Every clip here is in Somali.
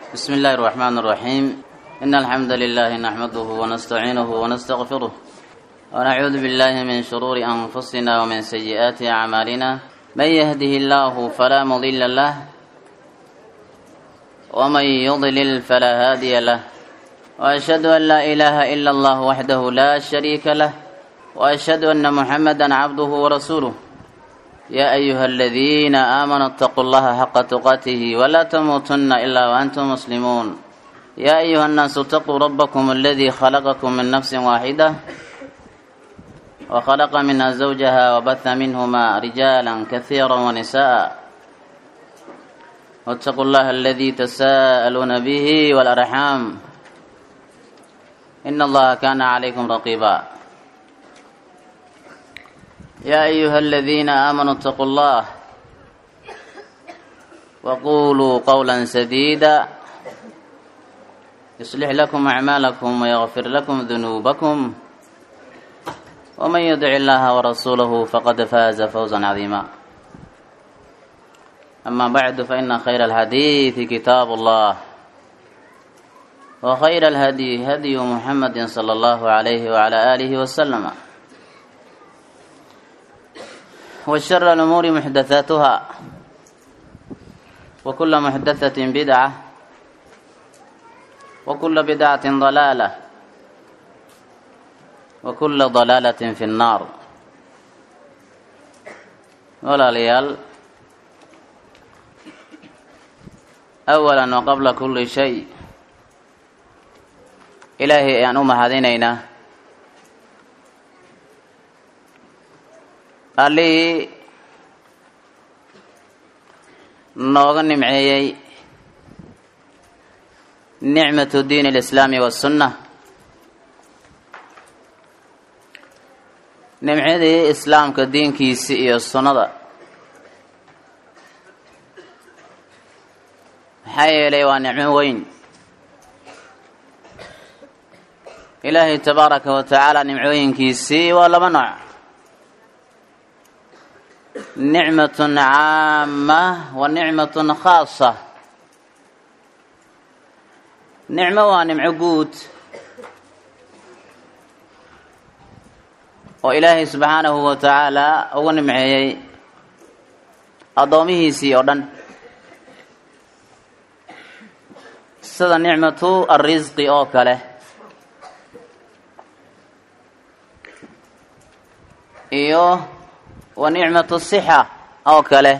بسم الله الرحمن الرحيم إن الحمد لله نحمده ونستعينه ونستغفره ونعوذ بالله من شرور أنفسنا ومن سيئات أعمالنا من يهده الله فلا مضل له ومن يضلل فلا هادي له وأشهد أن لا إله إلا الله وحده لا شريك له وأشهد أن محمدا عبده ورسوله يا أيها الذين آمنوا اتقوا الله حق تقاته ولا تموتن إلا وأنتم مسلمون يا أيها الناس اتقوا ربكم الذي خلقكم من نفس واحدة وخلق منها زوجها وبث منهما رجالا كثيرا ونساء واتقوا الله الذي تساءلون به والأرحام إن الله كان عليكم رقيبا يا أيها الذين آمنوا اتقوا الله وقولوا قولا سديدا يصلح لكم أعمالكم ويغفر لكم ذنوبكم ومن يدع الله ورسوله فقد فاز فوزا عظيما أما بعد فإن خير الحديث كتاب الله وخير الهدي هدي محمد صلى الله عليه وعلى آله وسلم وشر الأمور محدثاتها وكل محدثة بدعة وكل بدعة ضلالة وكل ضلالة في النار ولا ليال أولا وقبل كل شيء إلهي أن أم هذينينا allihii nooga nimceeyey nicmatu diin alislaami wasunna nimcadii islaamka diinkiisi iyo sunnada maxaa yeelay waa nicmo weyn ilaahay tabaaraka wa tacaala nimcooyinkiisii waa laba nooc nicmatun caama wa nicmatun khaasa nicmo waa nimco guud oo ilaahay subxaanahu wa tacaala ugu nimceeyey addoomihiisii oo dhan sida nicmatu arrisqi oo kale iyo wa nicmatu sixa oo kale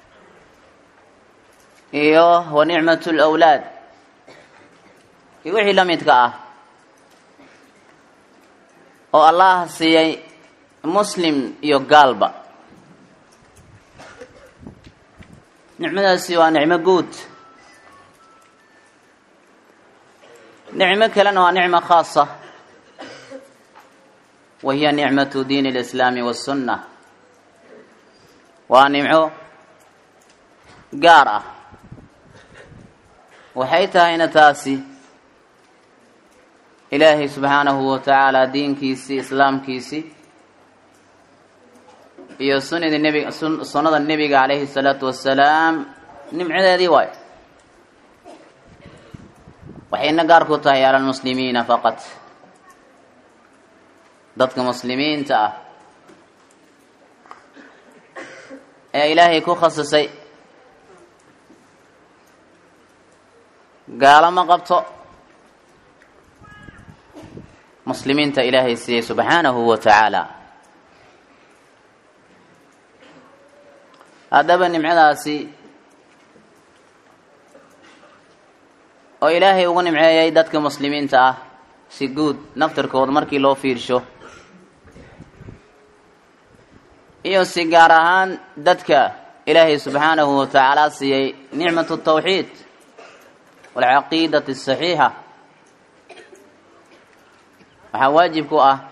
iyo wa nicmatu lawlaad iyo wixii la midka ah oo allah siiyey muslim iyo gaalba nicmadaasi waa nicmo guud nicmo kalena waa nicmo khaasa wa hiya nicmatu diin alislaami wasunna waa nimco gaar ah waxay tahayna taasi ilaahay subxaanahu wa tacaala diinkiisii islaamkiisii iyo sunadii nebi sunnada nebiga calayhi salaatu wassalaam nimcadeedii waayo waxayna gaar ku tahay cala almuslimiina faqat dadka muslimiinta ah ee ilaahay ku khasisay gaalo ma qabto muslimiinta ilaahay siiyey subxaanahu wa tacaala haddaba nimcadaasi oo ilaahay ugu nimceeyey dadka muslimiinta ah si guud naftirkood markii loo fiirsho iyo si gaar ahaan dadka ilaahay subxaanahu wa tacaala siiyey nicmatu tawxiid walcaqiidati asaxiixa waxaa waajib ku ah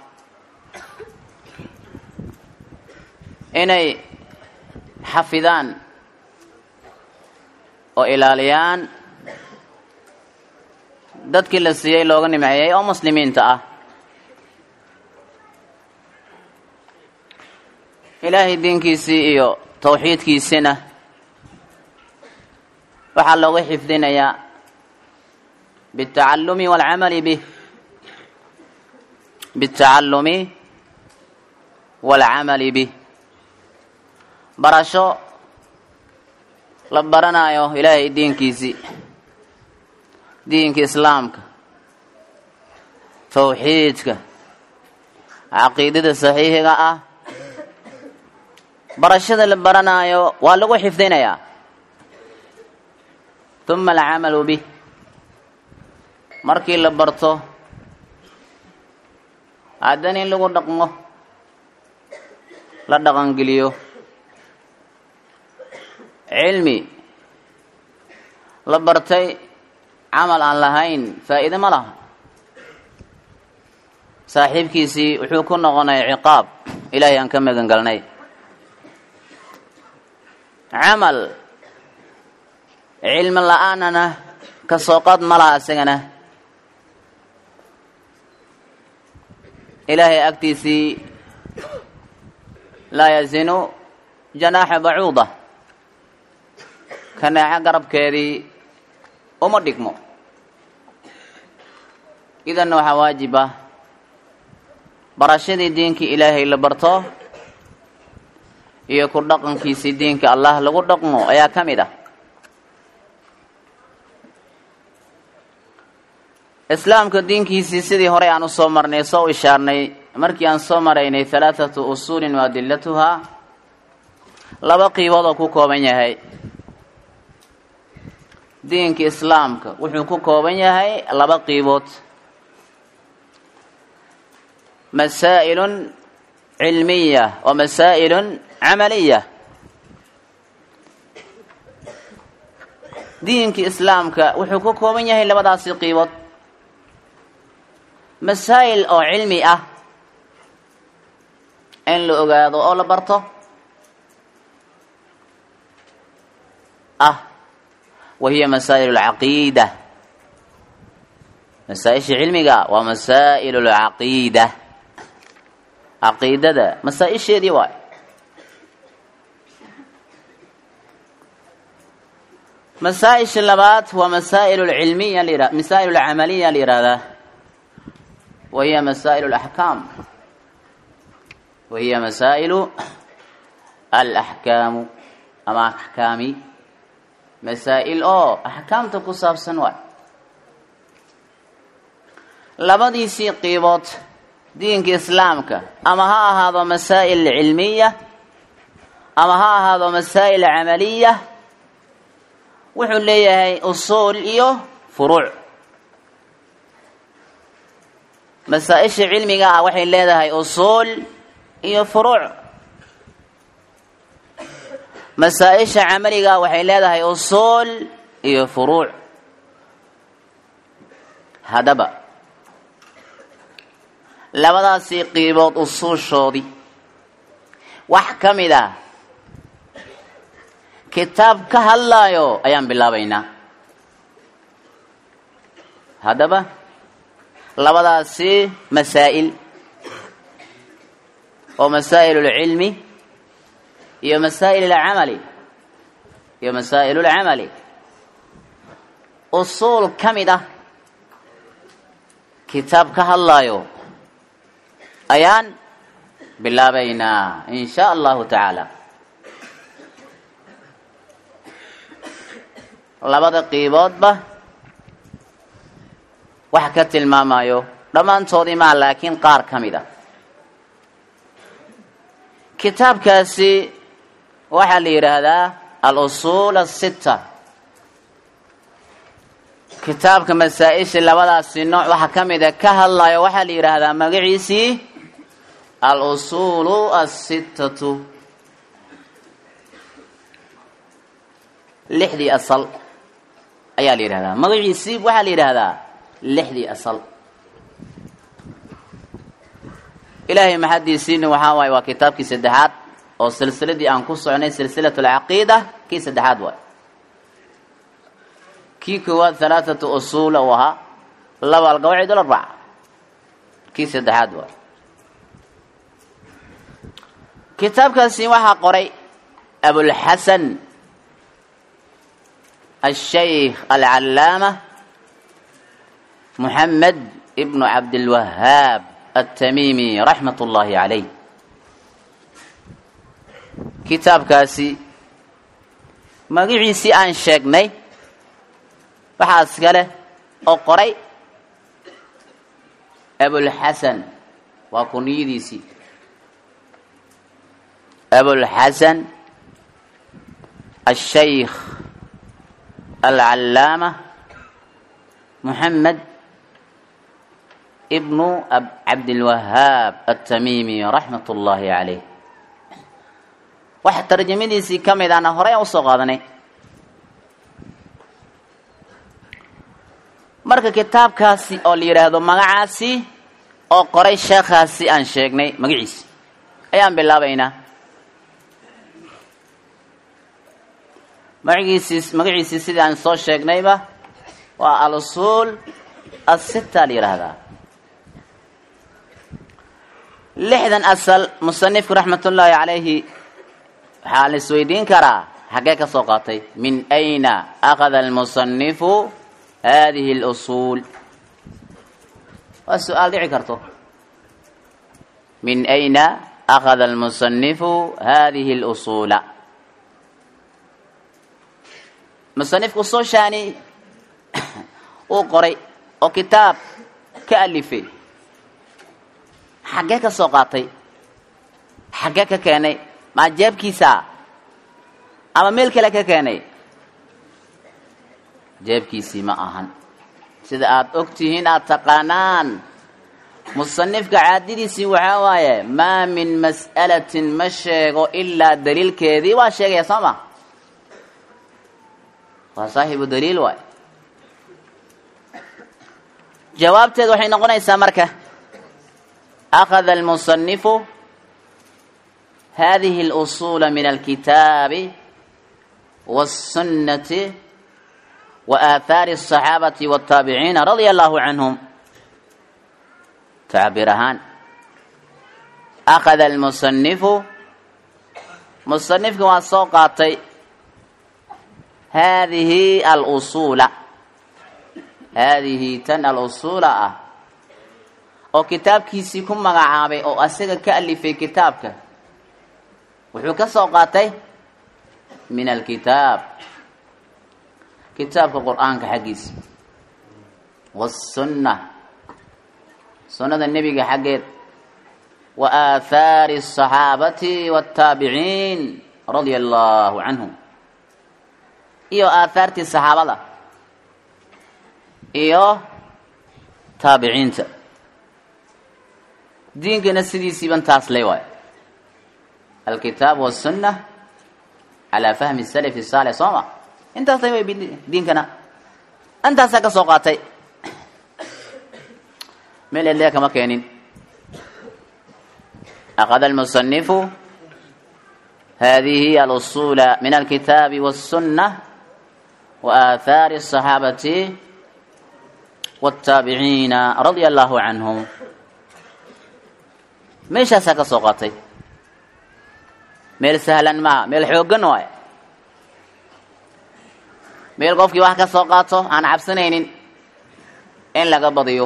inay xafidaan oo ilaaliyaan dadkii la siiyey looga nimceeyey oo muslimiinta ah ilaahay diinkiisii iyo tawxiidkiisina waxaa looga xifdinayaa biاtacalumi wاlcamali bih biاtacalumi wاlcamali bih barasho la baranayo ilaahay diinkiisii diinka islaamka tawxiidka caqiidada saxiixiga ah barashada la baranaayo waa lagu xifdinayaa uma alcamalu bih markii la barto haddana in lagu dhaqmo la dhaqangeliyo cilmi la bartay camal aan lahayn faa'iide ma laha saaxiibkiisii wuxuu ku noqonaya ciqaab ilaahay aan ka magan galnay camal cilmi la-aanana ka soo qad ma laha isagana ilaahay agtiisii laa yazinu janaaxa bacuuda kanaaco garabkeedii uma dhigmo idanna waxaa waajib ah barashadii diinkii ilaahay la barto iyo ku dhaqankiisii diinka allah lagu dhaqmo ayaa ka mid ah islaamka diinkiisii sidii horey aan usoo marnay soo ishaarnay markii aan soo maraynay halaathatu usuulin wa adilatuhaa laba qiibood oo ku kooban yahay diinka islaamka wuxuu ku kooban yahay laba qiibood masaa'ilun cilmiya wa masaa'ilun camaliya diinka islaamka wuxuu ku kooban yahay labadaasi qiibood masaa'il oo cilmi ah in la ogaado oo la barto ah wa hiya masaa'il alcaqiida masaa-isha cilmiga waa masaa'il alcaqiida caqiidada masaa-isheedii waay masaa-isha labaad waa masaa'il alcilmiya la masaa'il alcamaliya la yihahdaa wa hiya masaa'il alaxkaam wa hiya masaa'ilu alaxkaamu ama axkaami masaa'il oo axkaamta ku saabsan waay labadiisii qiibood diinka islaamka ama ha ahaado masaa'il cilmiya ama ha ahaado masaa'il camaliya wuxuu leeyahay usuul iyo furuuc masaa-isha cilmiga ah waxay leedahay usuul iyo furuuc masaa-isha camaliga ah waxay leedahay usuul iyo furuuc haddaba labadaasii qiibood usuushoodii wax ka mid ah kitaab ka hadlaayo ayaan bilaabaynaa haddaba labadaasi masaa'il oo masaa'il اlcilmi iyo masaa'il اlcamali iyo masaa'il اlcamali usuul ka mid ah kitaab ka hadlaayo ayaan bilaabaynaa in sha allahu tacaala labada qiiboodba wax ka tilmaamayo dhammaantoodii maa laakiin qaar ka mid a kitaabkaasi waxaa la yidhaahdaa al-usuul asitta kitaabka masaa-isha labadaasi nooc waxaa ka mid a ka hadlayo waxaa la yidhaahdaa magaciisii al-usuulu asittatu lixdii asal ayaa la yidhahdaa magaciisii waxaa la yidhaahdaa lixdii asal ilaahay maxadiisiina waxaa waaye waa kitaabkii saddexaad oo silsiladii aan ku socnay silsilat alcaqiida kii saddexaad waay kii koowaad halaathatu usuula uu ahaa laba alqawaacid alarbaca kii saddexaad waay kitaabkaasi waxaa qoray abulxasan الشيخ العلامة muxamed ibnu cabdilwahaab atamiimi raxmat ullaahi calayh kitaabkaasi magiciisii aan sheegnay waxaa iskale oo qoray abulxasan waa kuniyadiisii abulxasan الشيخ العلامة محمد ابن عبد الوهاب التميمي رحمة الله عليه waxa tarjamadiisii ka mid ana horey aan usoo qaadanay marka kitaabkaasi oo la yidhaahdo magacaasi oo qoray sheekhaasi aan sheegnay magaciisi ayaan bilaabaynaa magaciisii magaciisii sidii aan soo sheegnayba waa al-usuul asita la yidhaahdaa lixdan asal musanifku raxmatullaahi calayhi waxaa la isweydiin karaa xaggee ka soo qaatay min ayna akhada almusanifu hadihi اlusuul waa su-aal dhici karto min ayna akhada almusanifu hadihi اlusuula musanifku soo shaani uu qoray oo kitaab ka alifay xaggee ka soo qaatay xaggee ka keenay maa jeebkiisa ama meel kale ka keenay jeebkiisii ma ahan sida aada og tihiin aada taqaanaan musanifka caadadiisii waxaa waaye maa min mas'alatin ma sheego ilaa daliilkeedii waa sheegaya soo ma waa saaxibu daliil waay jawaabteed waxay noqonaysaa marka akhada almusanifu hadihi اlusuula min alkitaabi wاsunnati wa aathaari الصaxaabati wاtaabiciina radia allahu canhum tacbiir ahaan akhada almusanifu musanifka waa soo qaatay haadihi alusuula haadihi tan alusuula ah oo kitaabkiisii ku magacaabay oo asaga ka alifay kitaabka wuxuu ka soo qaatay min alkitaab kitaabka qur-aanka xaggiisa wasunna sunnada nebiga xaggeed wa aathaari الصaxaabati wاtaabiciin radia allahu canhum iyo aathaartii saxaabada iyo taabiciinta diinkana sidiisiiban taas ley waayo alkitaab wasunna calaa fahmi salafi saalix soo ma intaas lay way diinkana intaasaa ka soo qaatay meel edlee kama keenin akhada almusanifu hadihi alusuula min alkitaabi waاsunna وآثار الصحاabة والتaaبعيiنa رaضي الله عanهم meeshaasaa ka soo qaatay meel sahlan maha meel xoogan waay meel qofkii wax ka soo qaato aan cabsanaynin in laga badiyo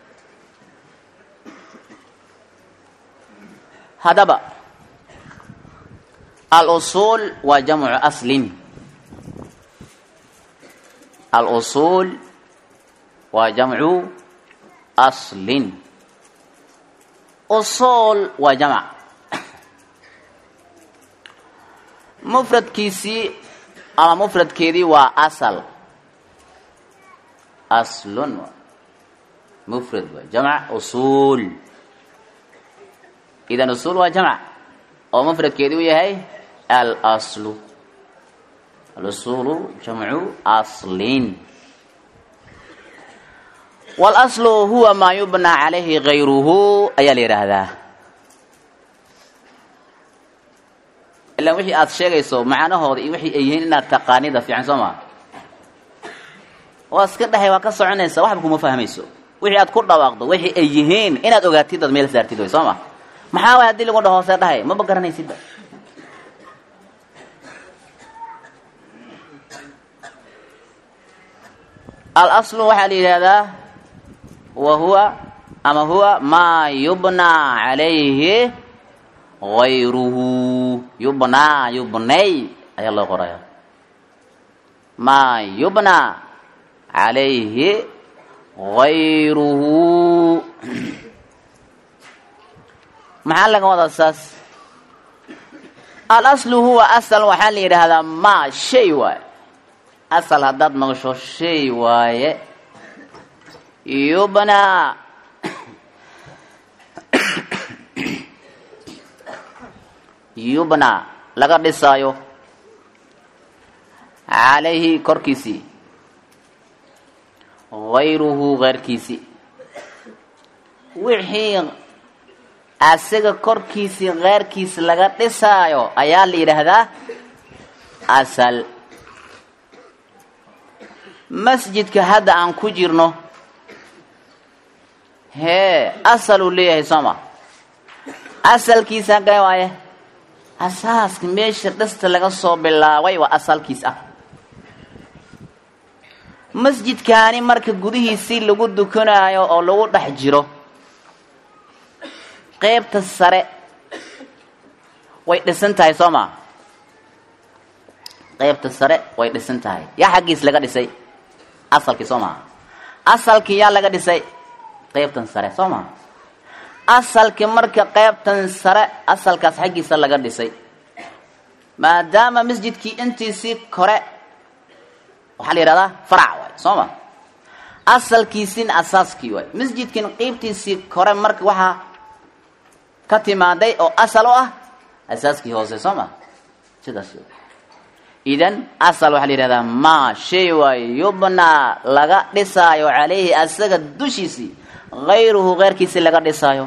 haddaba al-usuul waa jamcu aslin alusuul waa jamcu aslin usuul waa jamc mufradkiisii ama mufradkeedii waa asal aslun mufrad waa jamc usuul idan usuul waa jamc oo mufradkeedii u yahay alslu alusuulu jamcu aslin walaslu huwa maa yubnaa calayhi gayruhu ayaa la yidhaahdaa ilaan wixii aada sheegayso macnahooda iyo wixii ay yihiin inaad taqaanida fiican soo maa waa iska dhahay waa ka soconaysa waxba kuma fahmayso wixii aad ku dhawaaqdo wixii ay yihiin inaad ogaatid ood meel saartid way soo ma maxaa waay haddii lagu dhaho hoose dhahay maba garanaysidba alaslu waxaa la yidhaahdaa wa huwa ama huwa maa yubnaa calayhi gayruhu yubnaa yubnay ayaa loo qoraya maa yubnaa calayhi gayruhu maxaa laga wadaa saas alaslu huwa asal waxaa la yidhaahdaa maa shay waaye asal haddaad maqasho shay waaye yubnaa yubnaa laga dhisaayo calayhi korkiisii gayruhu keyrkiisii wixii asaga korkiisii keyrkiis laga dhisaayo ayaa la yidhaahdaa asal masjidka hadda aan ku jirno hee asaluu leeyahay sooma asalkiisa hagee waaye asaaska meesha dhista laga soo bilaabay waa asalkiis ah masjidkaani marka gudihiisii lagu dukanaayo oo lagu dhex jiro qeybta sare way dhisan tahay soo maa qeybta sare way dhisan tahay yaa xaggiis laga dhisay asalkii soo maa asalkii yaa laga dhisay qeybtan sare soo maa asalkii marka qeybtan sare asalkaas xaggiisa laga dhisay maadaama masjidkii intiisii kore waxaa la yidhahdaa farac waay soo ma asalkiisiina asaaskii waay masjidkin qeybtiisii kore marka waxaa ka timaaday oo asal u ah asaaskii hoose soo ma sidaas idan asal waxaa la yidhahdaa maa shay waayo yubnaa laga dhisaayo calayhi asaga dushiisii hayruhu keyrkiisii laga dhisaayo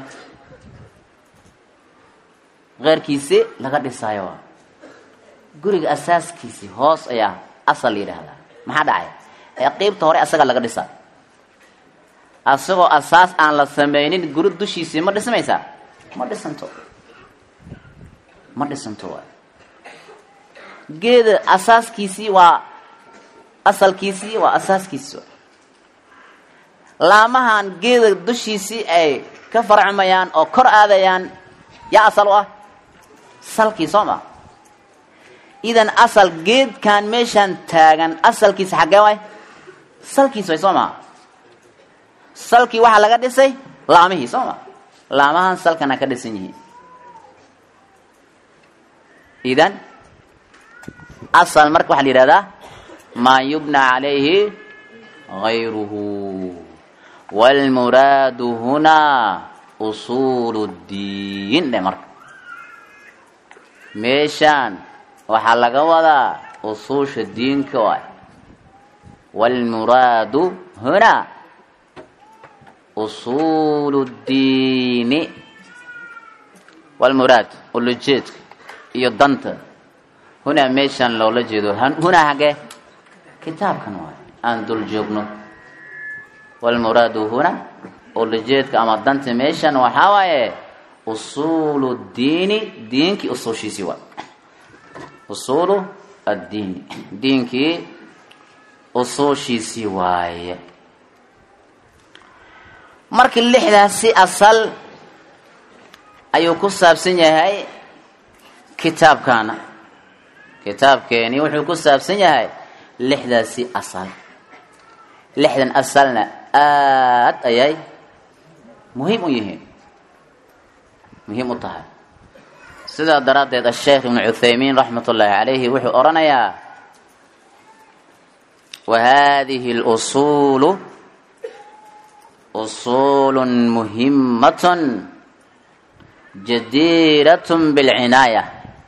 keyrkiisii laga dhisaayo guriga asaaskiisii hoos ayaa asal la yidhaahdaa maxaa dhacay ee qeybta hore asaga laga dhisaa asagoo asaas aan la samaynin guri dushiisii ma dhismaysaa ma dhisanto ma dhisanto waay geeda asaaskiisii waa asalkiisii waa asaaskiisi laamahan geeda dushiisii ay ka farcmayaan oo kor aadayaan yaa asal u ah salkii soo ma idan asal geedkan meeshaan taagan asalkiisa xaggee waay salkiis way soo maa salkii waxaa laga dhisay laamihii soo ma laamahan salkana ka dhisan yihiin idan asal marka waxaa la yidhahdaa maa yubna calayhi gayruhu wاlmuraadu hunaa usuul اddiin dhe marka meeshaan waxaa laga wadaa usuusha diinka waay wاlmuraadu hunaa usuulu اddiini wاlmuraad ulajeedka iyo danta hunaa meeshaan loola jeedo hunaa hagee kitaabkan waay aan dul joogno wاlmuraadu huna ulajeedka ama danta meeshan waxaa waaye usuulu اddiini diinkii usuushiisii waay usuulu addiini diinkii usuushiisii waaye marka lixdaasi asal ayuu ku saabsan yahay kitaabkaana kitaabkeeni wuxuu ku saabsan yahay lixdaasi asal lixdan asalna aad ayay muhiim u yihiin muhiim u tahay sidaa daraaddeed asheekh ibnu cuthaymiin raxmat ullaahi calayhi wuxuu odhanayaa wa hadihi اlusuulu usuulu muhimatun jadiirat bilcinaaya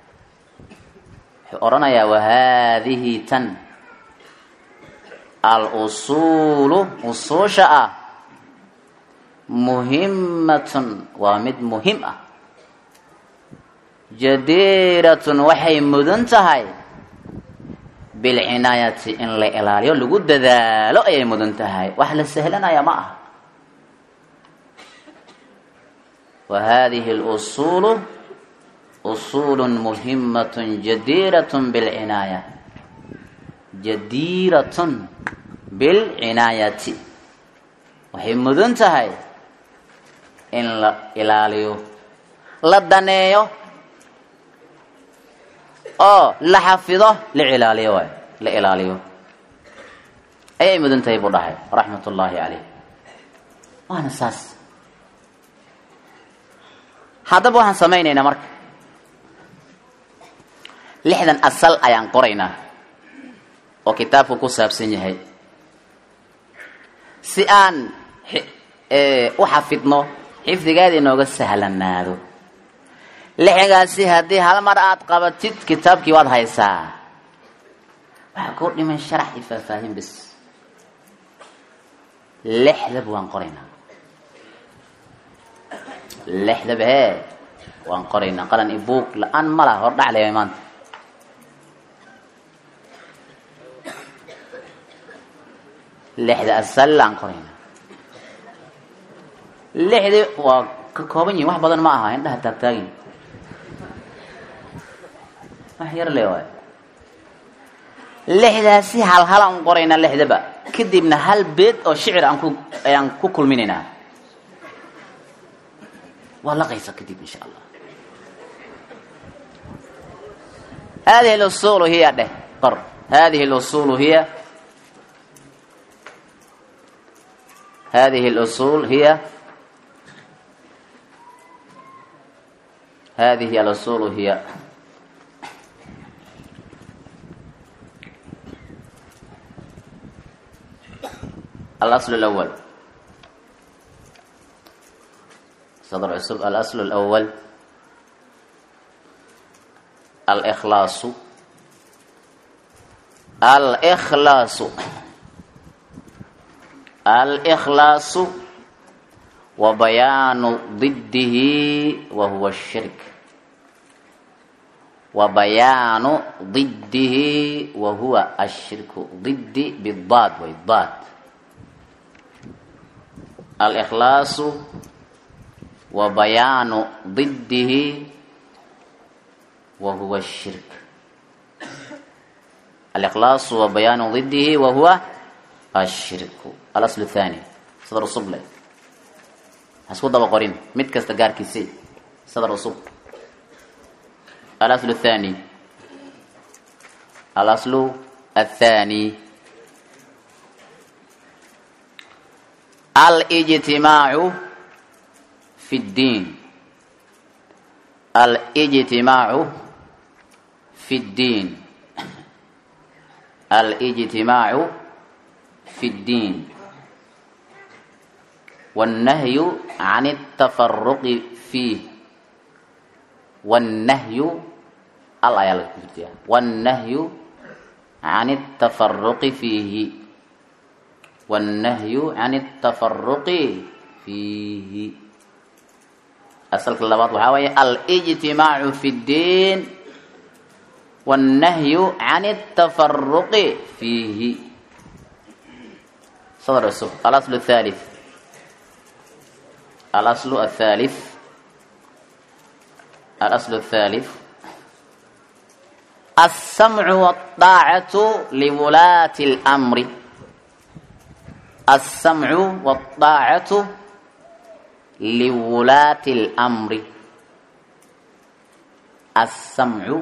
wuxuu odhanayaa wahaadihi tan alusuulu usuusha ah muhimatun waa mid muhim ah jadiiratun waxay mudan tahay bilcinaayati in la ilaaliyo lagu dadaalo ayay mudan tahay wax la sahlanaya ma aha wa hadihi اlusuulu usuulu muhimatun jadiiratun bilcinaaya jadiiratun bilcinaayati waxay mudan tahay in la ilaaliyo la daneeyo oo la xafido la ilaaliyo waay la ilaaliyo ayay mudan tahay buu dhahay raxmat ullaahi caleyh waana saas haddaba waxaan samaynaynaa marka lixdan asal ayaan qoraynaa oo kitaabku ku saabsan yahay si aan u xafidno xifdigeeda inooga sahlanaado lixgaasi haddii hal mar aada qabatid kitaabkii waad haysaa waxaa kuu dhiman sharax iyo faahfaahin bis lixdaba waan qoraynaa lixdaba hee waan qoraynaa qalan i buug la-aan ma laha hor dhaclaya maanta lixda asal aan qoraynaa lixdii waa ka kooban yihin wax badan ma aha indhaha taagtaagin wax yar le waay lixdaasi hal hal aan qoraynaa lixdaba kadibna hal beed oo shicir aan ku ayaan ku kulminaynaa waa laqaysa kadib insha allah hadihi اlusul hiya dheh qor hadihi اlusul hiya hadihi اlusul hiya hadihi اlusul hiya الاصل الأول صدر عصب الأصل الأول الإخلاص الإخلاص الإخلاص وبيان ضده وهو الشرك وبيان ضده وهو الشرك ضد بالضاد والضاد الإخلاص وبيان ضده وهو الشرك الإخلاص وبيان ضده وهو الشرك الأصل الثاني صدر الصبلة هسكو دبا قرين مد كستقار كيسي صدر الصب الأصل الثاني الأصل الثاني الاجتماع في الدين الاجتماع في الدين الاجتماع في الدين والنهي عن التفرق فيه والنهي الآية والنهي عن التفرق فيه والنهي عن التفرق فيه أصل كلمات وحاوية الاجتماع في الدين والنهي عن التفرق فيه صدر السوق الأصل الثالث الأصل الثالث الأصل الثالث السمع والطاعة لولاة الأمر السمع والطاعة لولاة الأمر السمع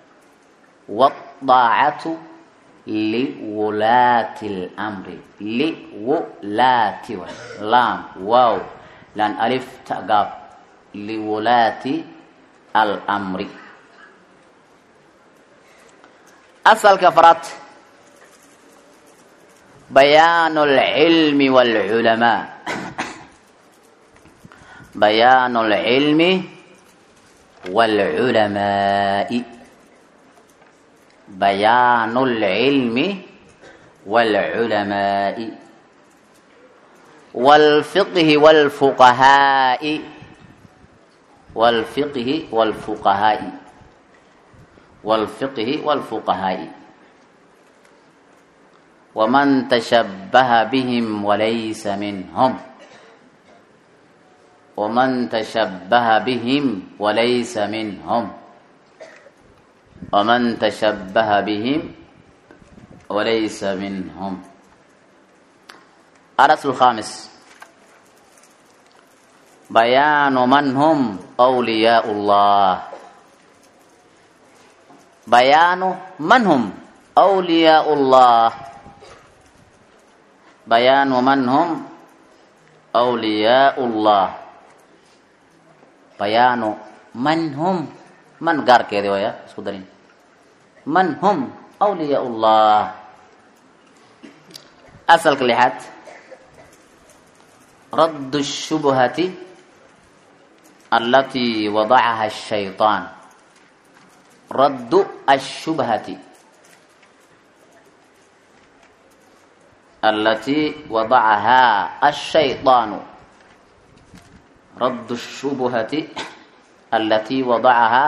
والطاعة لولاة الأمر لولاة لام واو لان ألف تقاب لولاة الأمر أصل كفرات بيان العلم والعلماء بيان العلم والعلماء بيان العلم والعلماء والفقه والفقهاء والفقه والفقهاء والفقه والفقهاء ومن تشبه بهم وليس منهم ومن تشبه بهم وليس منهم ومن تشبه بهم وليس منهم الرسل الخامس bayaanu man hum wliyaau llah bayaanu man hum wliyaau llah bayaanu man hum wliyaau llah bayaanu man hum man gaarkeedi waya isku darin man hum wliyaau llah asalka lixaad radd الshubhati alati wadacaha الshayطaan raddu الshubhati alati wadacahaa الshayطaanu radd الshubhati alati wadacahaa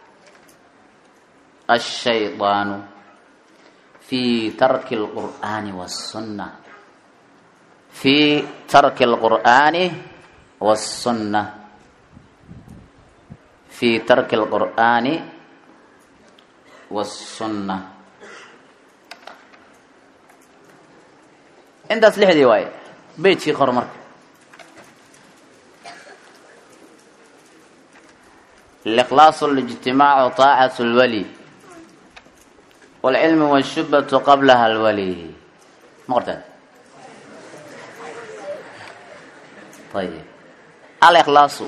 الshayطaanu fi tarki اlqur'ani wالsunna fi tarki اlqur'ani wالsunna fi tarki اlqur'ani wالsunna intaas lixdii waaye beytkii qor marka اlإkhlaaص الاجtimaac طaacaة اlwali wاlcilm wالshubhaة qablaha اlwali ma qorteen ayb alkhlaasu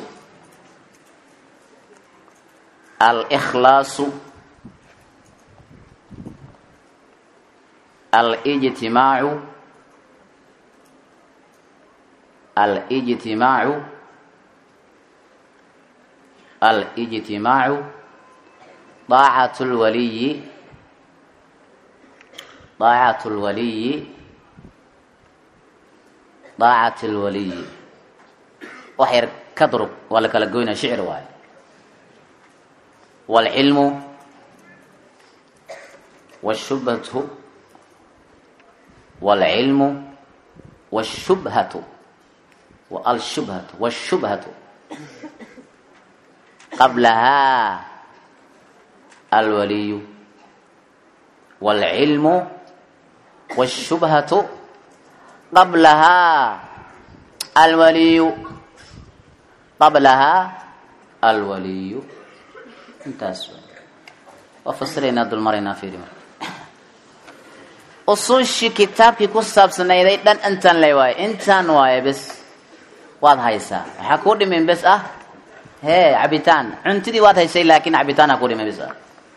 alkhlaasu alijtimaacu alijtimaacu alijtimaacu daacat lwaliyi daacat lwaliyi daacat lwaliyi wax yar ka durug waa la kala goynaya shicir waayo wاlcilmu wالshubhatu wاlcilmu wالshubhatu alshubhatu wالshubhatu qablahaa alwaliyu wاlcilmu wالshubhatu qablahaa alwaliyu qablahaa alwaliyu intaas waa fasiraynaa dulmaraynaa fiiri marka usuushii kitaabkii ku saabsanayday dhan intaan le waaye intaan waaye bes waad haysaa waxaa kuu dhimin bes ah hee cabitaan cuntidii waad haysay laakin cabitaana kuu dhimin bes ah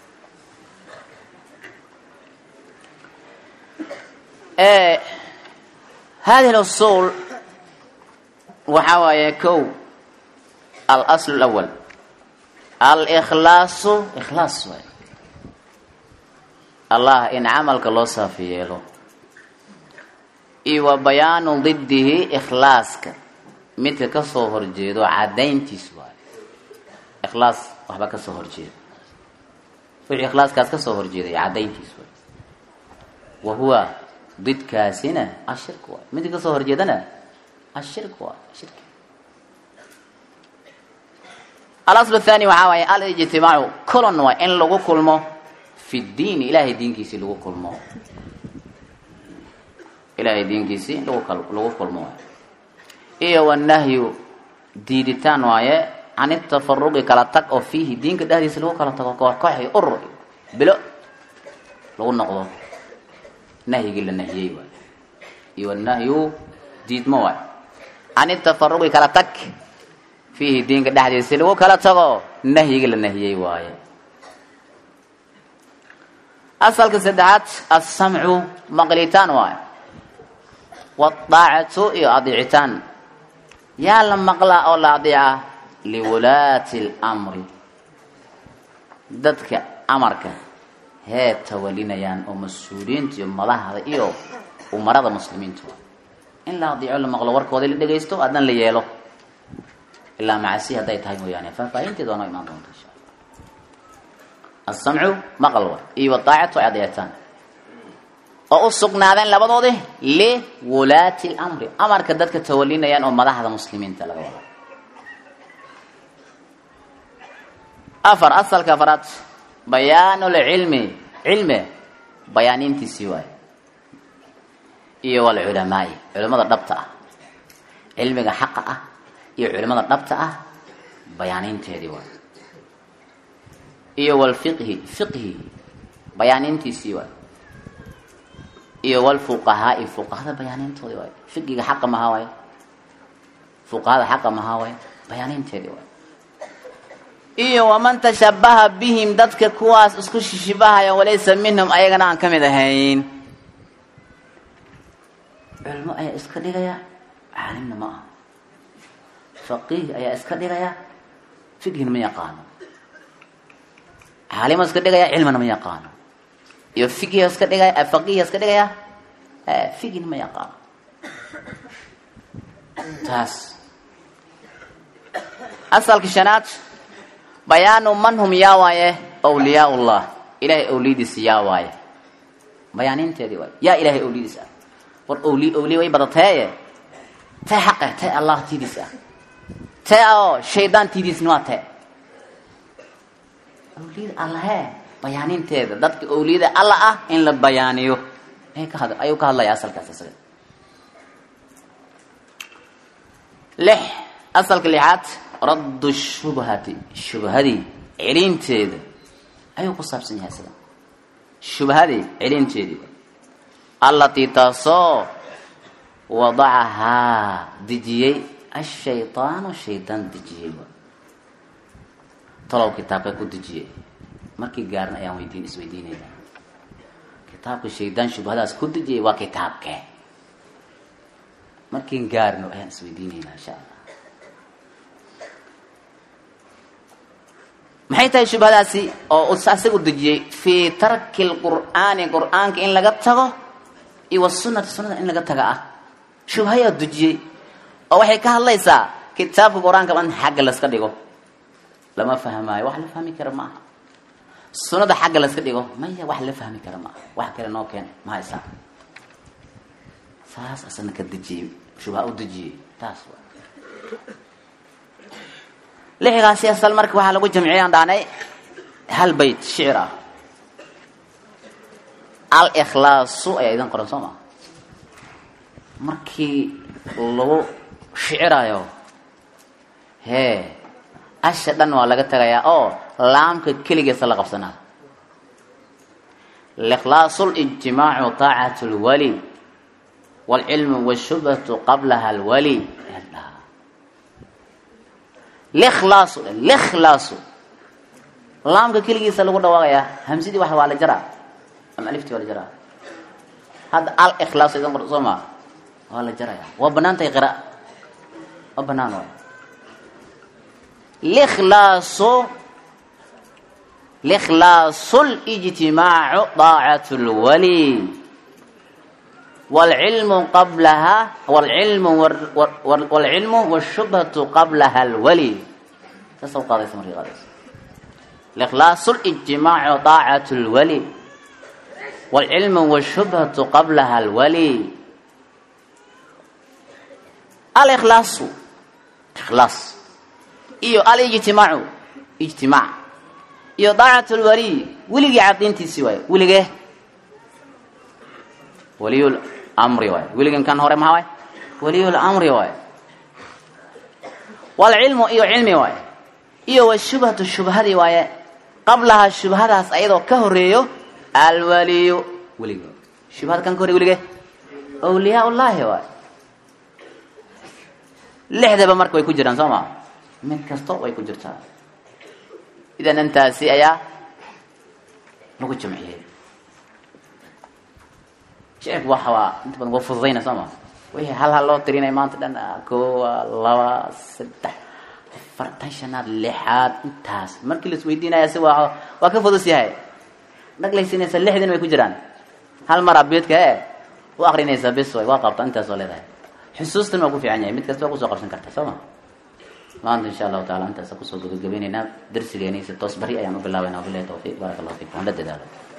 hadihi اlusul waxaa waaye kow alasl اlawal alkhlaasu ikhlaas waay allah in camalka loo saafi yeelo iyo wa bayaanu didihi ikhlaaska midka kasoo horjeedo cadayntiis waayo ikhlaas waxba kasoo horjeeda wixii ikhlaaskaas kasoo horjeeday cadayntiis waay wa huwa didkaasina ashirk waay midka kasoo horjeedana ashirk waay shirki alasl athani waxaa waaye alijtimaacu colon waay in lagu kulmo fi diin ilaahay diinkiisii lagu kulmo ilaahay diinkiisii lagu lagu kulmo waay iyo wanahyu diiditaan waaye can itafaruqi kala tag oo fiihi diinka dhexdiisa lagu kala tago koox koox iyo urur bilo lagu noqdo nahyigii la nahiyey waay iyo wanahyu diidmo waay can itafaruqi kala tag fiihi diinka dhexdiisa lagu kala tago nahyigii la nahiyey waaye asalka saddexaad assamcu maqlitaan waayo wadaacatu iyo adiicitaan yaa la maqlaa oo la adiica liwulaati اlamri dadka amarka hee tawalinayaan oo mas-uuliyiinta iyo madaxda iyo umarada muslimiinta waa in la adiico la maqlo warkooda la dhegaysto adna la yeelo ilaa macasi hadday tahay mooyaane faahfaahinteeda waa noo imaan doonta insha alla asamcu maqal wa iyo wadaacatu ay adeectaan oo u sugnaadeen labadoodi liwulaati lamri amarka dadka tawalinayaan oo madaxda muslimiinta laga wado afar asalka afaraad bayaanulcilmi cilmi bayaanintiisii waaye iyo walculamaai culamada dhabta ah cilmiga xaqa ah iyo culimada dhabta ah bayaaniinteedii waay iyo walfiqhi fiqhi bayaaniintiisii waay iyo walfuqahaai fuqahada bayaaniintoodii waay fiqiga xaqa mahaa waay fuqahada xaqa mahaa waay bayaaniinteedii waay iyo waman tashabaha bihim dadka kuwaas isku shishibahaya walaysa minhum ayagana aan ka mid ahayn culmo ayaa iska dhigaya caalimna ma aha faqiih ayaa iska dhigaya fiqhina ma yaqaano caalimo iska dhigaya cilmina ma yaqaano iyo fiqhi iska dhigaya faqiih iska dhigaya fiqhina ma yaqaano taas asalka shanaad bayaanu man hum yaa waaye awliyaa ullah ilahay awliyadiisa yaa waaye bayaaninteedii waay yaa ilahay awliyadiis ah war awli awliya way badateeye tee xaqe tee allah tiidiis ah tee oo shaydaan tiidiisna waa tee awliyada allahe bayaaninteeda dadka awliyada alla ah in la bayaaniyo ayay ka had ayuu ka hadlaya asalkaas isaga lix asalka lixaad raddu shubhati shubhadii celinteeda ayuu ku saabsan yahay isaga shubhadii celinteedii allatii taasoo wadacahaa dejiyey ashaydaanu shaydaan dejiyey talow kitaabka ku dejiyey markii gaarna ayaan weydiin isweydiinayna kitaabka shaydaan shubhadaas ku dejiyey waa kitaabkee markiin gaarno ayaan isweydiinaynaa insha allah maxay tahay shubhadaasi oo asaga u dejiyey fii tarki lqur'aani qur'aanka in laga tago iyo wasunati sunada in laga taga ah shubhayaa dejiyey oo waxay ka hadlaysaa kitaabka qur-aanka in xagga laska dhigo lama fahmaayo wax la fahmi kara maaha sunada xagga laska dhigo maya wax la fahmi kara maaha wax kale noo keen ma haysaa saas asana ka dejiyey shubha u dejiyey taas wa lixigaasi asal marka waxaa lagu jamciyay aan dhahnay hal bayt shicir ah al-ikhlaasu ayaa idan qoran soo maa markii lagu shicirayo hee asha dhan waa laga tagayaa oo laamka keligiisa la qabsanaa likhlaasu lijtimaacu taacatu lwali waalcilmu washubhatu qablaha alwali likhlaasu likhlaasu laamka keligiisa lagu dhawaaqayaa hamsidii wax waa la jaraa ama aliftii waa la jaraa hadda al ikhlaasu idan qor soo maa waa la jaraya waa banaan tahay qira waa banaan waay likhlaasu likhlaasu lijtimaacu daacatu lwali waalcilmu qablaha waalcilmu waalcilmu washubhatu qablaha alwali saasa u qaadaysa markii qaadaysa likhlaasu lijtimaacu daacatu lwali waalcilmu washubhatu qablaha alwali alikhlaasu ikhlaas iyo alijtimaacu ijtimaac iyo daacatu lwali weligii cadiintiisii waayo weligee waliyul amri waay weligan kan hore maxaa waay waliyul amri waay waalcilmu iyo cilmi waay iyo washubhatu shubhadii waaye qablaha shubhadaas ayadoo ka horeeyo alwaliyu welige shubhada kan ka horey welige awliyaa ullaahi waay lixdaba marka way ku jiraan soo maa mid kasto way ku jirtaa idan intaasi ayaa lagu jamciyey shicirku waxa waa inta badan waa fududayna soo ma wixii hal hal loo tirinay maanta dhan koowa laba saddex afartan shanaad lixaad intaas markii la isweydiinaya si waa waa ka fudus yahay dhaglaysinaysa lixdin way ku jiraan hal mar abeedka e u akrinaysa bis way waa qabta intaas oo leedahay xusuustan waa ku fiican yahay mid kasta waa kusoo qabsan karta soo ma maanta insha allahu taala intaasa kusoo gabagabaynaynaa darsigeeni si toos bari ayaan u bilaabayna wabilahi tawfiiq baaraka allahu fiikum aan la dadaalo